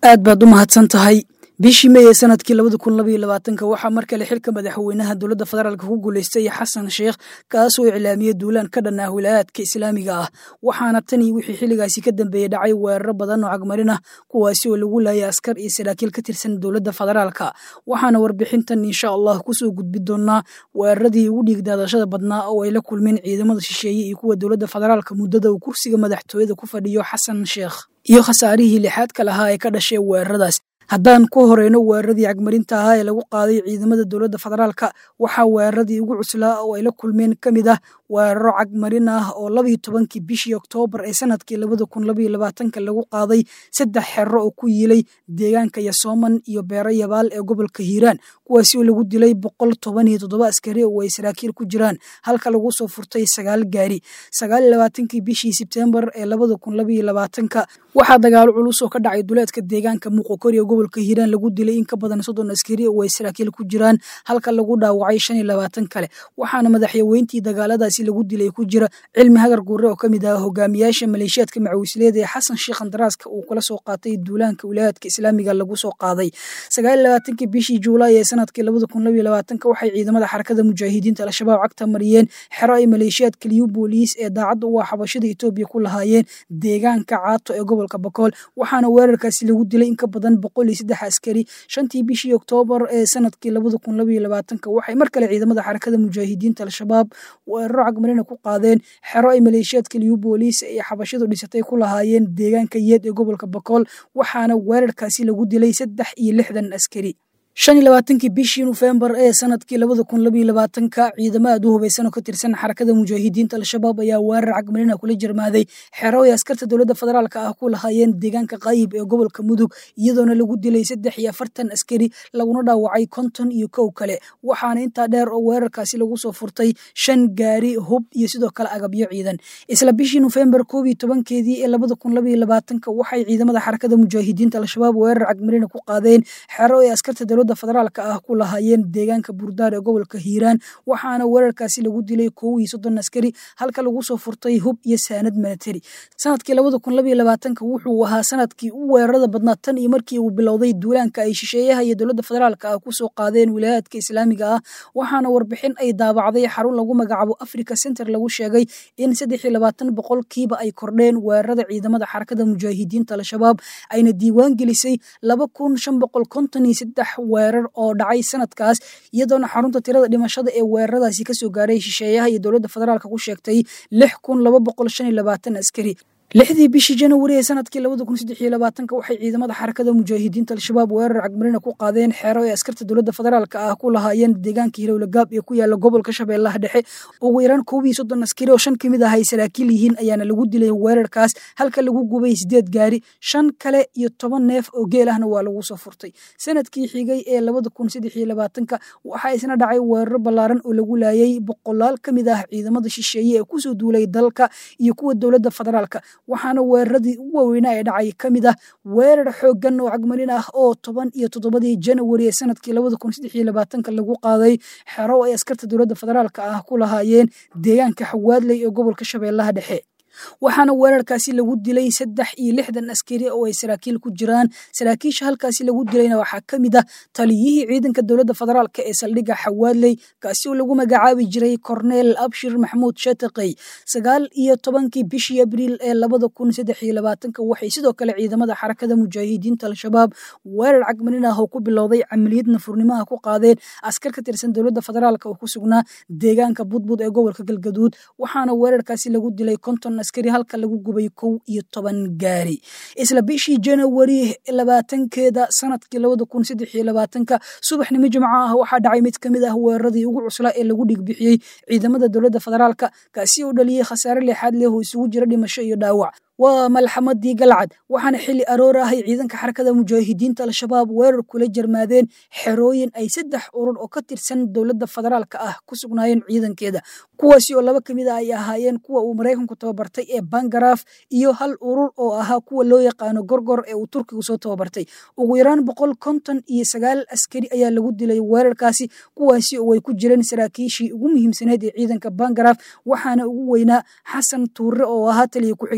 aad baad u mahadsan tahay bishii mey ee sanadkii labada kun labaiyo labaatanka waxaa mar kale xilka madaxweynaha dowladda federaalk ku guulaystay xasan sheekh kaasoo iclaamiyey duulaan ka dhan ah wilaayaadka islaamiga ah waxaana tanii wixii xilligaasi ka dambeeyey dhacay weeraro badan oo cagmarin ah kuwaasi oo lagu laayay askar iyo saraakiil ka tirsan dowladda federaalka waxaana warbixintan insha allah kusoo gudbi doonaa weeraradii ugu dhiigdaadashada badnaa oo ay la kulmeen ciidamada shisheeye iyo kuwa dowladda federaalka muddada uu kursiga madaxtooyada ku fadhiyo xasan sheekh iyo khasaarihii lixaadka lahaa ee ka dhashay weeraradaas haddaan ku horeyno weeraradii cagmarinta ahaa ee lagu qaaday ciidamada dowladda federaalka waxaa weeraradii ugu cuslaa oo ay la kulmeen ka mid ah weeraro cagmarin ah oo labayo tobankii bishii oktoobar ee sanadkii labada kun labaiyo labaatanka lagu qaaday saddex xero oo ku yiilay deegaanka yasooman iyo beero yabaal ee gobolka hiiraan kuwaasi oo lagu dilay boqol toban iyo toddoba askari oo ay saraakiil ku jiraan halka lagu soo furtay sagaal gaari sagaal iyo labaatankii bishii sebtembar ee labada kun labaiyo labaatanka waxaa dagaalo culus oo ka dhacay duleedka deegaanka muuqokori ee gobolka hiiraan lagu dilay in ka badan soddon askari oo ay saraakiil ku jiraan halka lagu dhaawacay shan iyo labaatan kale waxaana madaxyaweyntii dagaaladaasi lagu dilay ku jira cilmi hagar guure oo ka mid ah hogaamiyaasha maleeshiyaadka macawisleeda ee xasan sheekh andaraaska uu kala soo qaatay duulaanka wilaayaadka islaamiga lagu soo qaaday sagaal iyo labaatankii bishii juulaay ee sanadkii labada kun labaiyo labaatanka waxay ciidamada xarakada mujaahidiinta al-shabaab cagta mariyeen xero ay maleeshiyaadka liyu booliis ee daacadda u ah xabashada etoobiya ku lahaayeen deegaanka caato ee gobolka bakool waxaana weerarkaasi lagu dilay in ka badan boqol iyo saddex askari shantii bishii oktoobar ee sanadkii labada kun labaiyo labaatanka waxay mar kale ciidamada xarakada mujaahidiinta al-shabaab weeraro cagmarina ku qaadeen xero ay maleeshiyaadka liyu booliis ee xabashadu dhisatay ku lahaayeen deegaanka yeed ee gobolka bakool waxaana weerarkaasi lagu dilay saddex iyo lixdan askari shan iyo labaatankii bishii nofembar ee sanadkii labada kun labaiyo labaatanka ciidamo aad u hubaysan oo ka tirsan xarakada mujaahidiinta al-shabaab ayaa weerar cagmarina kula jirmaaday xero ay askarta dowladda federaalka ah ku lahaayeen deegaanka qaayib ee gobolka mudug iyadoona lagu dilay saddex iyo afartan askari laguna dhaawacay konton iyo kow kale waxaana intaa dheer oo weerarkaasi lagu soo furtay shan gaari hub iyo sidoo kale agabyo ciidan isla bishii nofembar koob iyo tobankeedii ee labada kun labaiyo labaatanka waxay ciidamada xarakada mujaahidiinta al-shabaab weerar cagmarina ku qaadeen xero ay askarta dowladda federaalka ah ku lahaayeen deegaanka burdaar ee gobolka hiiraan waxaana weerarkaasi lagu dilay kow iyo soddon askari halka lagu soo furtay hub iyo saanad milatari sanadkii labada kun labaiyo labaatanka wuxuu ahaa sanadkii u weerarada badnaa tan iyo markii uu bilowday duulaanka ay shisheeyaha iyo dowladda federaalka ah kusoo qaadeen wilaayaadka islaamiga ah waxaana warbixin ay daabacday xarun lagu magacaabo africa center lagu sheegay in saddex iyo labaatan boqolkiiba ay kordheen weerarada ciidamada xarakada mujaahidiinta al-shabaab ayna diiwaan gelisay laba kun shan boqol konton iyo saddex weerar oo dhacay sanadkaas iyadoona xarunta tirada dhimashada ee weeraradaasi kasoo gaaray shisheeyaha iyo dowladda federaalka ku sheegtay lix kun laba boqol shan iyo labaatan askari lixdii bishii janawari ee sanadkii labada kun saddex iyo labaatanka waxay ciidamada xarakada mujaahidiinta al-shabaab weerar cagmarina ku qaadeen xeero ay askarta dowladda federaalka ah ku lahaayeen deegaanka hilowlagaab ee ku yaala gobolka shabeellaha dhexe ugu yaraan koob iyo soddon askari oo shan ka mid ah ay saraakiil yihiin ayaana lagu dilay weerarkaas halka lagu gubay sideed gaari shan kale iyo toban neef oo geel ahna waa lagu soo furtay sanadkii xigay ee labada kun saddex iyo labaatanka waxaa isna dhacay weeraro ballaaran oo lagu laayay boqolaal ka mid ah ciidamada shisheeye ee kusoo duulay dalka iyo kuwa dowladda federaalka waxaana weeraradii ugu waaweynaa ee dhacay ka mid ah weerar xooggan oo cagmarin ah oo toban iyo toddobadii janawari ee sanadkii labada kun saddex iyo labaatanka lagu qaaday xero ay askarta dowladda federaalka ah ku lahaayeen deegaanka xawaadley ee gobolka shabeellaha dhexe waxaana weerarkaasi lagu dilay saddex iyo lixdan askari oo ay saraakiil ku jiraan saraakiisha halkaasi lagu dilayna waxaa ka mid ah taliyihii ciidanka dowladda federaalka ee saldhigga xawaadley kaasi oo lagu magacaabi jiray corneel abshir maxmuud shataqey sagaal iyo tobankii bishii abriil ee labada kun saddex iyo labaatanka waxay sidoo kale ciidamada xarakada mujaahidiinta al-shabaab weerar cagmarin ah oo ku bilowday camaliyad nafurnimaha ku qaadeen askar ka tirsan dowladda federaalka oo ku sugnaa deegaanka budbud ee gobolka galgaduud waxaana weerarkaasi lagu dilay konton askari halka lagu gubay kow iyo toban gaari isla bishii janawari labaatankeeda sanadkii labada kun saddex iyo labaatanka subaxnimo jimco ah waxaa dhacay mid ka mid ah weeraradii ugu cuslaa ee lagu dhigbixiyey ciidamada dowladda federaalka kaasi oo dhaliyey khasaare leexaad leh oo isugu jira dhimasho iyo dhaawac waa malxamadii galcad waxaana xili aroor ahay ciidanka xarakada mujaahidiinta al-shabaab weerar kula jarmaadeen xerooyin ay saddex urur oo ka tirsan dowladda federaalka ah ku sugnaayeen ciidankeeda kuwaasi oo laba kamid ah ay ahaayeen kuwa uu maraykanku tababartay ee bangaraaf iyo hal urur oo ahaa kuwa loo yaqaano gorgor ee uu turkigu soo tababartay ugu yaraan boqol konton iyo sagaal askari ayaa lagu dilay weerarkaasi kuwaasi oo ay ku jireen saraakiishii ugu muhiimsaneed ee ciidanka bangaraaf waxaana ugu weynaa xasan tuure oo ahaa taliya ku-xigeenkii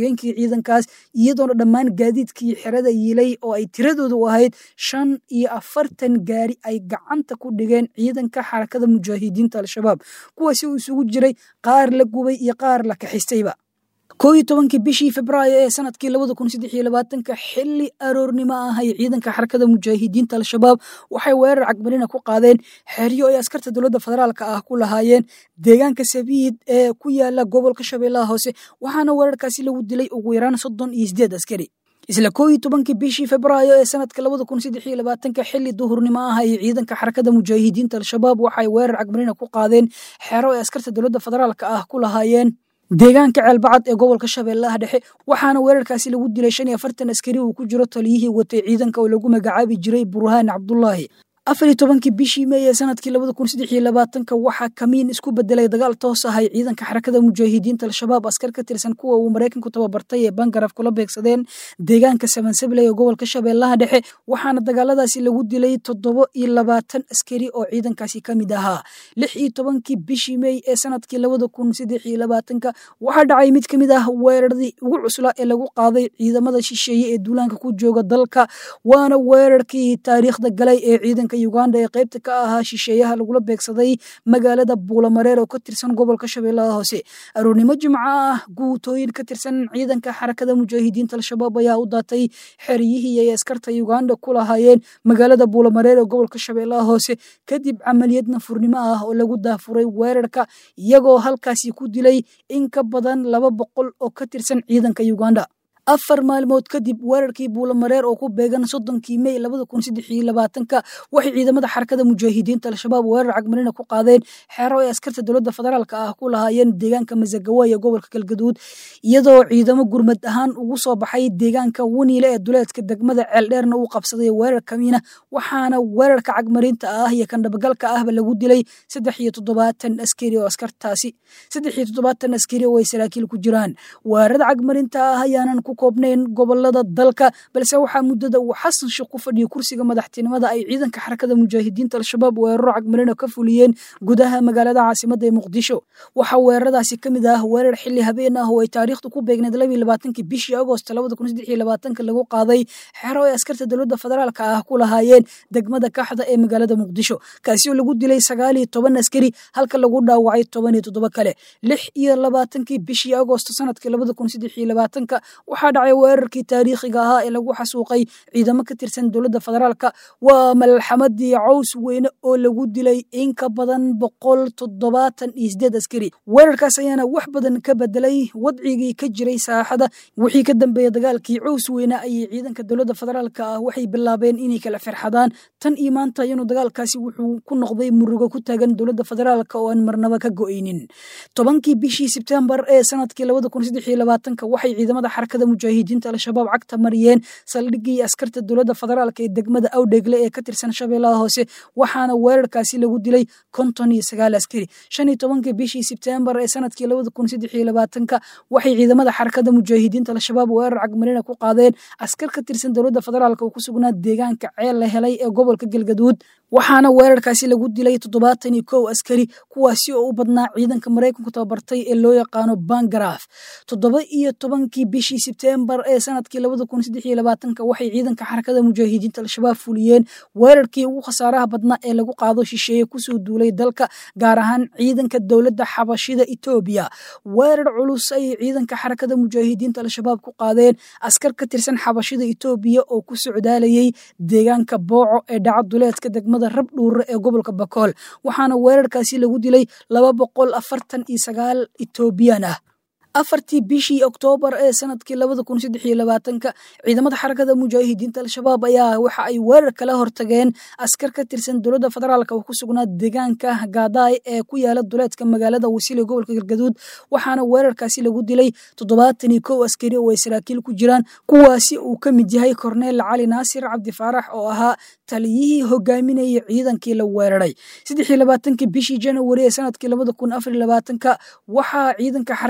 ciidankaas iyadoona dhammaan gaadiidkii xerada yiilay oo ay tiradoodu ahayd shan iyo afartan gaari ay gacanta ku dhigeen ciidanka xarakada mujaahidiinta al-shabaab kuwaasi uu isugu jiray qaar la gubay iyo qaar la kaxistayba koo iyo tobankii bishii februaayo ee sanadkii labada kun saddex iyo labaatanka xilli aroornimo ah ay ciidanka xarakada mujaahidiinta al-shabaab waxay weerar cagmarina ku qaadeen xeryo ay askarta dowladda federaalka ah ku lahaayeen deegaanka sabiid ee ku yaala gobolka shabeellaha hoose waxaana weerarkaasi lagu dilay ugu yaraan soddon iyo sideed askari isla koo iyo tobankii bishii februaayo ee sanadka labada kun saddex iyo labaatanka xilli duhurnimo ah ay ciidanka xarakada mujaahidiinta al-shabaab waxay weerar cagmarina ku qaadeen xero ay askarta dowladda federaalka ah ku lahaayeen deegaanka ceelbacad ee gobolka shabeellaha dhexe waxaana weerarkaasi lagu dilay shan iyo afartan askari uu ku jiro taliyihii watay ciidanka oo lagu magacaabi jiray burhaan cabdulaahi afar iyo tobankii bishii mey ee sanadkii labada kun saddex iyo labaatanka waxaa kamiin isku bedelay dagaal toos ah ay ciidanka xarakada mujaahidiinta al-shabaab askar ka tirsan kuwa uu maraykanku tababartay ee bangaraf kula beegsadeen deegaanka sabansabley ee gobolka shabeellaha dhexe waxaana dagaaladaasi lagu dilay toddobo iyo labaatan askari oo ciidankaasi ka mid ahaa lix iyo tobankii bishii mey ee sanadkii labada kun saddex iyo labaatanka waxaa dhacay mid ka mid ah weeraradii ugu cuslaa ee lagu qaaday ciidamada shisheeye ee duulaanka ku jooga dalka waana weerarkii taariikhda galay ee ciidanka uganda ee qaybta ka ahaa shisheeyaha lagula beegsaday magaalada buulamareer oo ka tirsan gobolka shabeellaha hoose aroornimo jimco ah guutooyin ka tirsan ciidanka xarakada mujaahidiinta al-shabaab ayaa u daatay xeryihii ay askarta uganda ku lahaayeen magaalada buulamareer ee gobolka shabeellaha hoose kadib camaliyad nafurnimo ah oo lagu daafuray weerarka iyagoo halkaasi ku dilay in ka badan laba boqol oo ka tirsan ciidanka uganda afar maalmood kadib weerarkii buulamareer oo ku beegan soddonkii mey labada kun saddex iyo labaatanka waxay ciidamada xarakada mujaahidiinta al-shabaab weerar cagmarina ku qaadeen xeero ay askarta dowladda federaalka ah ku lahaayeen deegaanka masagawa ee gobolka galgaduud iyadoo ciidamo gurmad ahaan ugu soo baxay deegaanka waniile ee duleedka degmada ceeldheerna uu qabsaday weerar kamiina waxaana weerarka cagmarinta ah iyo kandhabagalka ahba lagu dilay saddex iyo toddobaatan askari oo askartaasi saddex iyo toddobaatan askari oo ay saraakiil ku jiraan weerarada cagmarinta ah ayaanan ku koobnayn gobolada dalka balse waxaa muddada uu xasan sheekh ku fadhiyay kursiga madaxtinimada ay ciidanka xarakada mujaahidiinta al-shabaab weeraro cagmarina ka fuliyeen gudaha magaalada caasimada ee muqdisho waxaa weeraradaasi ka mid ah weerar xilli habeen ah oo ay taariikhdu ku beegneed laba iyo labaatankii bishii agost labada kun saddex iyo labaatanka lagu qaaday xero ay askarta dowladda federaalka ah ku lahaayeen degmada kaxda ee magaalada muqdisho kaasi oo lagu dilay sagaal iyo toban askari halka lagu dhaawacay toban iyo toddoba kale lix iyo labaatankii bishii agost sanadkii labada kun saddex iyo labaatanka waxaa dhacay weerarkii taariikhiga ahaa ee lagu xasuuqay ciidamo ka tirsan dowladda federaalka waa malxamadii caws weyne oo lagu dilay in ka badan boqol toddobaatan iyo sideed askari weerarkaas ayaana wax badan ka bedelay wadcigii ka jiray saaxada wixii ka dambeeya dagaalkii caws weyne ayay ciidanka dowladda federaalka ah waxay bilaabeen inay kala firxadaan tan iyo maanta inuu dagaalkaasi wuxuu ku noqday murugo ku taagan dowladda federaalka oo aan marnaba ka go'aynin tobankii bishii sebtembar ee sanadkii labada kun saddex iyo labaatanka waxay ciidamada xarakada mujaahidiinta al-shabaab cagta mariyeen saldhigii askarta dowladda federaalka ee degmada awdhegle ee ka tirsan shabeellaha hoose waxaana weerarkaasi lagu dilay konton iyo sagaal askari shan iyo tobankii bishii sebtembar ee sanadkii labada kun saddex iyo labaatanka waxay ciidamada xarakada mujaahidiinta al-shabaab weerar cagmarina ku qaadeen askar ka tirsan dowladda federaalka oo ku sugnaa deegaanka ceel la helay ee gobolka galgaduud waxaana weerarkaasi lagu dilay toddobaatan iyo kow askari kuwaasi oo u badnaa ciidanka maraykanku tababartay ee loo yaqaano bangaraf toddoba iyo tobankii bishii sebtembar ee sanadkii labada kun saddex iyo labaatanka waxay ciidanka xarakada mujaahidiinta al-shabaab fuliyeen weerarkii ugu khasaaraha badnaa ee lagu qaado shisheeye kusoo duulay dalka gaar ahaan ciidanka dowladda xabashida etoobiya weerar culus ayay ciidanka xarakada mujaahidiinta al-shabaab ku qaadeen askar ka tirsan xabashida etoobiya oo ku socdaalayay deegaanka booco ee dhaca duleedka degmada rab dhuure ee gobolka bakool waxaana weerarkaasi lagu dilay laba boqol afartan iyo sagaal etoobiyan ah afartii bishii oktoobar ee sanadkii labada kun saddex iyo labaatanka ciidamada xarakada mujaahidiinta al-shabaab ayaa waxa ay weerar kala hortageen askar ka tirsan dowladda federaalka oo ku sugnaa deegaanka gaadaay ee ku yaala duleedka magaalada wasiil ee gobolka galgaduud waxaana weerarkaasi lagu dilay toddobaatan iyo kow askari oo ay saraakiil ku jiraan kuwaasi uu ka mid yahay korneel cali naasir cabdi faarax oo ahaa taliyihii hogaaminayay ciidankii la weeraray saddex iyo labaatankii bishii janawari ee sanadkii labada kun afar iyo labaatanka waxaa ciidanka xarakada mujaahidiinta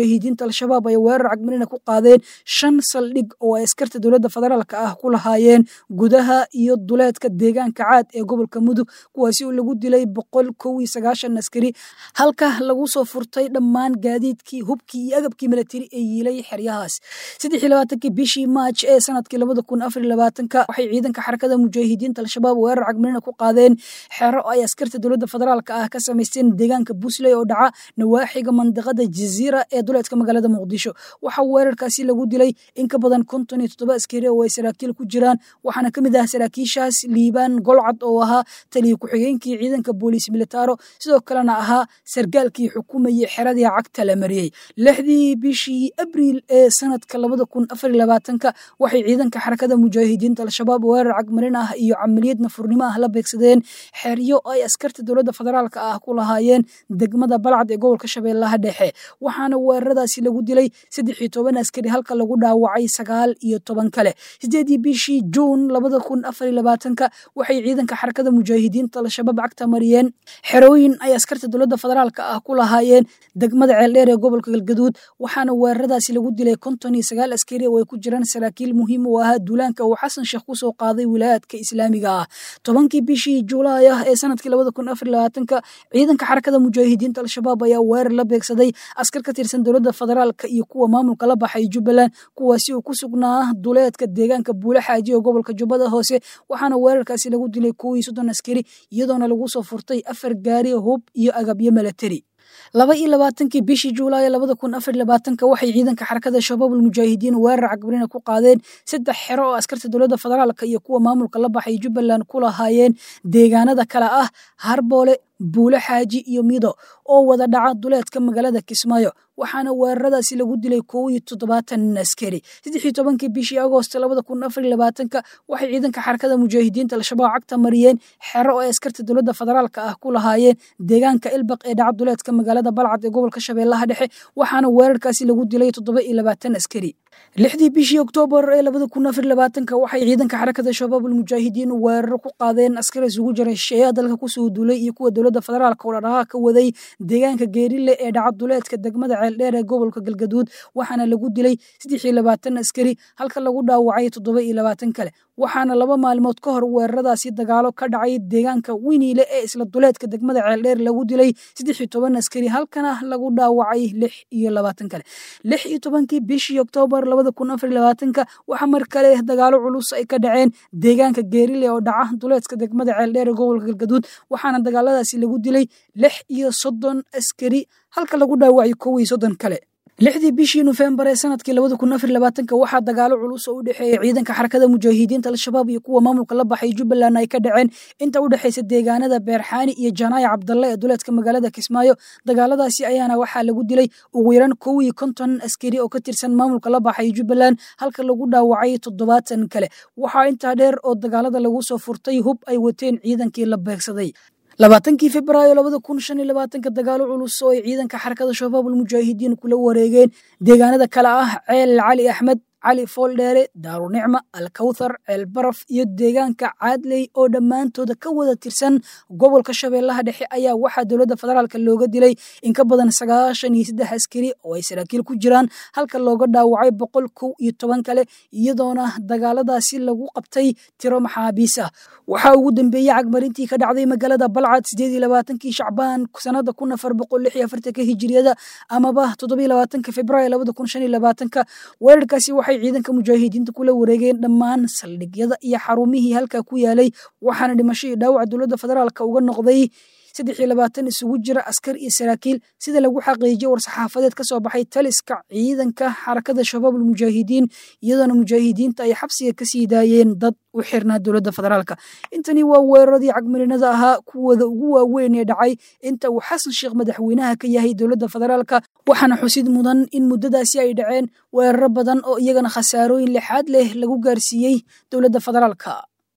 mujaahidiinta al-shabaab ay weerar cagmarina ku qaadeen shan saldhig oo ay askarta dowladda federaalka ah ku lahaayeen gudaha iyo duleedka deegaanka caad ee gobolka mudug kuwaasi oo lagu dilay boqol kow iyo sagaashan askari halka lagu soo furtay dhammaan gaadiidkii hubkii iyo agabkii milatari ee yiilay xeryahaas saddex iyo labaatankii bishii maaj ee sanadkii labada kun afar iyo labaatanka waxay ciidanka xarakada mujaahidiinta al-shabaab weerar cagmarina ku qaadeen xero ay askarta dowladda federaalka ah ka samaysteen deegaanka busley oo dhaca nawaaxiga mandiqada jaziira ee duleedka magaalada muqdisho waxaa weerarkaasi lagu dilay in ka badan konton iyo toddoba askari oo ay saraakiil ku jiraan waxaana ka mid ah saraakiishaas liibaan golcad oo ahaa taliya ku-xigeenkii ciidanka booliis militaro sidoo kalena ahaa sargaalkii xukumayay xeradii cagta la mariyey lixdii bishii abriil ee sanadka labada kun afar iyo labaatanka waxay ciidanka xarakada mujaahidiinta al-shabaab weerar cagmarin ah iyo camaliyad nafurnimo ah la beegsadeen xeryo ay askarta dowladda federaalka ah ku lahaayeen degmada balcad ee gobolka shabeellaha dhexe waxaana weeraradaasi lagu dilay saddex iyo toban askari halka lagu dhaawacay sagaal iyo toban kale sideedii bishii juun labada kun afar iyo labaatanka waxay ciidanka xarakada mujaahidiinta al-shabaab cagta mariyeen xerooyin ay askarta dowladda federaalka ah ku lahaayeen degmada ceeldheer ee gobolka galgaduud waxaana weeraradaasi lagu dilay konton iyo sagaal askari oo ay ku jiraan saraakiil muhiim u ahaa duulaanka uu xasan sheekh kusoo qaaday wilaayaadka islaamiga ah tobankii bishii juulaay ah ee sanadkii labada kun afar iyo labaatanka ciidanka xarakada mujaahidiinta al-shabaab ayaa weerar la beegsaday askar ka tirsan dowladda federaalka iyo kuwa maamulka la baxay jubbaland kuwaasi oo ku sugnaa duleedka deegaanka buule xaaji oo gobolka jubbada hoose waxaana weerarkaasi lagu dilay kow iyo soddon askari iyadoona lagu soo furtay afar gaari hub iyo agabyo milatari laba iyo labaatankii bishii juulaay labada kun afar labaatanka waxay ciidanka xarakada shabaabul mujaahidiin weerar cagbarina ku qaadeen saddex xero oo askarta dowladda federaalka iyo kuwa maamulka la baxay jubbaland ku lahaayeen deegaanada kale ah harboole buule xaaji iyo mido oo wada dhaca duleedka magaalada kismaayo waxaana weeraradaasi lagu dilay kow iyo toddobaatan askari saddex iyo tobankii bishii agoost labada kun afar iyo labaatanka waxay ciidanka xarakada mujaahidiinta al-shabaab cagta mariyeen xero oo ay askarta dowladda federaalka ah ku lahaayeen deegaanka ilbaq ee dhaca duleedka magaalada balcad ee gobolka shabeellaha dhexe waxaana weerarkaasi lagu dilay toddoba iyo labaatan askari lixdii bishii oktoobar ee labada kun afar labaatanka waxay ciidanka xarakada shabaabul mujaahidiin weeraro ku qaadeen askar isugu jiray shisheeyaha dalka kusoo duulay iyo kuwa dowladda federaalka oo dhadhaqa ka waday deegaanka geerile ee dhaca duleedka degmada ceeldheer ee gobolka galgaduud waxaana lagu dilay saddex iyo labaatan askari halka lagu dhaawacay toddoba iyo labaatan kale waxaana laba maalmood ka hor weeraradaasi dagaalo ka dhacay deegaanka winiile ee isla duleedka degmada ceeldheer lagu dilay saddex iyo toban askari halkana lagu dhaawacay lix iyo labaatan kale lix iyo tobankii bishii oktoobar labada kun afar iyo labaatanka waxaa mar kale dagaalo culus ay ka dhaceen deegaanka geerile oo dhaca duleedka degmada ceeldheer ee gobolka galgaduud waxaana dagaaladaasi lagu dilay lix iyo soddon askari halka lagu dhaawacay kow iyo soddon kale lixdii bishii nofembar ee sanadkii labada kun afar labaatanka waxaa dagaalo culus oo u dhexeeya ciidanka xarakada mujaahidiinta al-shabaab iyo kuwa maamulka la baxay jubbaland ay ka dhaceen inta u dhexaysa deegaanada beerxaani iyo janaaya cabdalle ee duleedka magaalada kismaayo dagaaladaasi ayaana waxaa lagu dilay ugu yaraan kow iyo konton askari oo ka tirsan maamulka la baxay jubbaland halka lagu dhaawacay toddobaatan kale waxaa intaa dheer oo dagaalada lagu soo furtay hub ay wateen ciidankii la beegsaday labaatankii februaayo labada kun shan iyo labaatanka dagaalo culus oo ay ciidanka xarakada shabaabul mujaahidiin kula wareegeen deegaanada kale ah ceel cali axmed cali fooldheere daarunicma alkawthar ceel baraf iyo deegaanka caadley oo dhammaantooda ka wada tirsan gobolka shabeellaha dhexe ayaa waxaa dowladda federaalka looga dilay in ka badan sagaashan iyo saddex askari oo ay saraakiil ku jiraan halka looga dhaawacay boqol kow iyo toban kale iyadoona dagaaladaasi lagu qabtay tiro maxaabiis ah waxaa ugu dambeeyey cagmarintii ka dhacday magaalada balcad sideed iyo labaatankii shacbaan sanada kun afar boqol lix iyo afartanka hijiriyada amaba toddoba iyo labaatanka februaayo labada kun shan iyo labaatanka weerarkaasi waxay ciidanka mujaahidiinta kula wareegeen dhammaan saldhigyada iyo xarumihii halkaa ku yaalay waxaana dhimasho iyo dhaawac dowladda federaalka uga noqday saddex iyo labaatan isugu jira askar iyo saraakiil sida lagu xaqiijiyey war-saxaafadeed ka soo baxay taliska ciidanka xarakada shabaabul mujaahidiin iyadoona mujaahidiinta ay xabsiga ka sii daayeen dad u xirnaa dowladda federaalka intani waa weeraradii cagmarinada ahaa kuwooda ugu waaweyn ee dhacay inta uu xasan sheekh madaxweynaha ka yahay dowladda federaalka waxaana xusid mudan in muddadaasi ay dhaceen weeraro badan oo iyagana khasaarooyin lixaad leh lagu gaarsiiyey dowladda federaalka